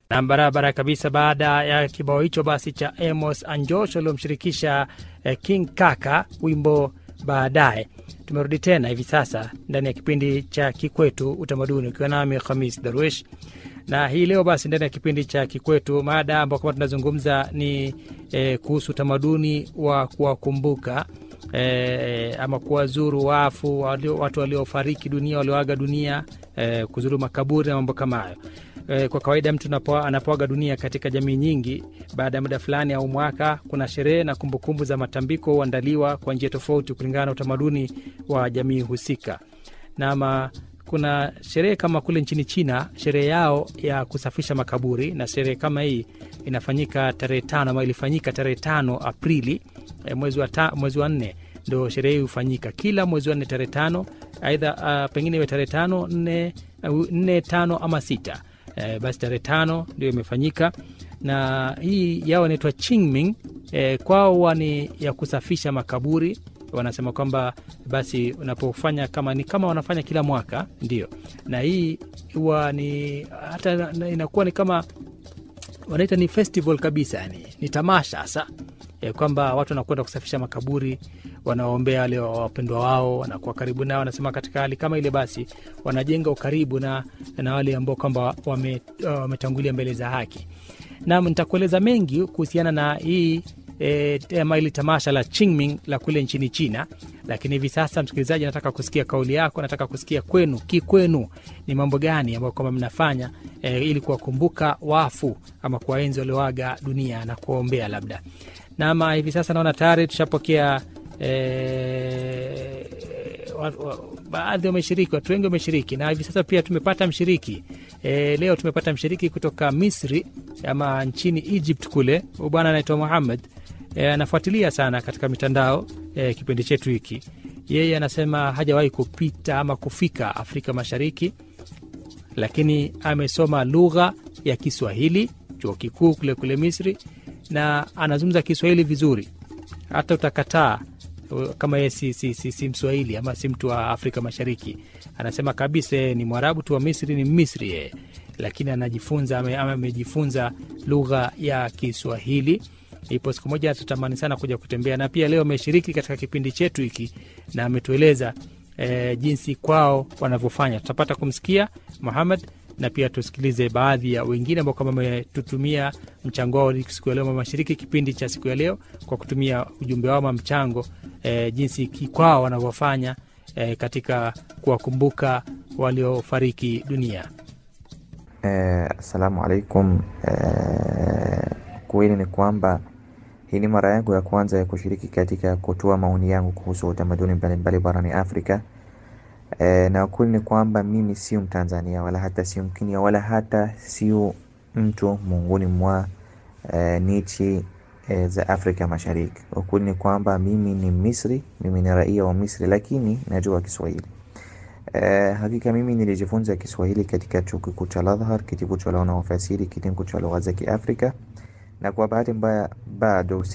na barabara kabisa. Baada ya kibao hicho basi cha Amos Anjosh waliomshirikisha eh, King Kaka wimbo baadaye, tumerudi tena hivi sasa ndani ya kipindi cha Kikwetu Utamaduni, ukiwa nami Khamis Darwish na hii leo basi ndani ya kipindi cha Kikwetu mada ambao kama tunazungumza ni eh, kuhusu utamaduni wa kuwakumbuka eh, ama kuwazuru wafu walio, watu waliofariki dunia walioaga dunia eh, kuzuru makaburi na mambo kama hayo. Eh, kwa kawaida mtu anapo- anapoaga dunia katika jamii nyingi, baada ya muda fulani au mwaka, kuna sherehe na kumbukumbu za matambiko huandaliwa kwa njia tofauti kulingana na utamaduni wa jamii husika. Nama kuna sherehe kama kule nchini China, sherehe yao ya kusafisha makaburi, na sherehe kama hii inafanyika tarehe tano ama ilifanyika tarehe tano Aprili eh, mwezi wa, ta, mwezi wa nne ndo sherehe hii hufanyika kila mwezi wa nne tarehe tano, aidha uh, pengine iwe tarehe tano nne, uh, nne tano ama sita eh, basi tarehe tano ndio imefanyika na hii yao inaitwa Qingming eh, kwao huwa ni ya kusafisha makaburi wanasema kwamba basi unapofanya kama ni kama wanafanya kila mwaka ndio, na hii huwa ni hata na- inakuwa ni kama wanaita ni festival kabisa, yani ni tamasha hasa e, kwamba watu wanakwenda kusafisha makaburi, wanaombea wale wapendwa wao, wanakuwa karibu nao. Wanasema katika hali kama ile, basi wanajenga ukaribu na, na wale ambao kwamba wame- wametangulia mbele za haki. Nam, nitakueleza mengi kuhusiana na hii e, ama hili tamasha la Qingming la kule nchini China, lakini hivi sasa, msikilizaji, nataka kusikia kauli yako, nataka kusikia kwenu, kikwenu ni mambo gani ambayo kwamba mnafanya e, ili kuwakumbuka wafu ama kuwaenzi walioaga dunia na kuwaombea labda. Nama hivi sasa naona tayari tushapokea e, wa- wa- baadhi wameshiriki, watu wengi wameshiriki, na hivi sasa pia tumepata mshiriki e, leo tumepata mshiriki kutoka Misri ama nchini Egypt kule. Huyu bwana anaitwa Muhammad e, anafuatilia sana katika mitandao e, kipindi chetu hiki. Yeye anasema hajawahi kupita ama kufika Afrika Mashariki, lakini amesoma lugha ya Kiswahili chuo kikuu kule kule Misri, na anazungumza Kiswahili vizuri, hata utakataa uh, kama yeye si, si, si, si Mswahili ama si mtu wa Afrika Mashariki. Anasema kabisa yeye ni Mwarabu tu wa Misri, ni Misri yeye, lakini anajifunza ame- ama amejifunza lugha ya Kiswahili. Ipo siku moja atatamani sana kuja kutembea, na pia leo ameshiriki katika kipindi chetu hiki na ametueleza e, jinsi kwao wanavyofanya. Tutapata kumsikia Muhammad na pia tusikilize baadhi ya wengine ambao kama wametutumia mchango wao siku ya leo, wameshiriki kipindi cha siku ya leo kwa kutumia ujumbe wao ama mchango e, jinsi ki- kwao wanavyofanya e, katika kuwakumbuka waliofariki dunia. Eh, assalamu alaikum. Eh, kweli ni kwamba hii ni mara yangu ya kwanza ya kushiriki katika kutoa maoni yangu kuhusu utamaduni mbalimbali barani Afrika. Eh, na ukweli ni kwamba mimi sio Mtanzania wala hata sio Mkenya wala hata sio mtu miongoni mwa eh, nchi eh, za Afrika Mashariki. Ukweli ni kwamba mimi ni Misri, mimi ni raia wa Misri, lakini najua Kiswahili. Eh, hakika mimi nilijifunza Kiswahili katika chuo kikuu cha Al-Azhar, kitivo cha lugha na ufasiri, kitengo cha lugha za Kiafrika, na kwa bahati mbaya bado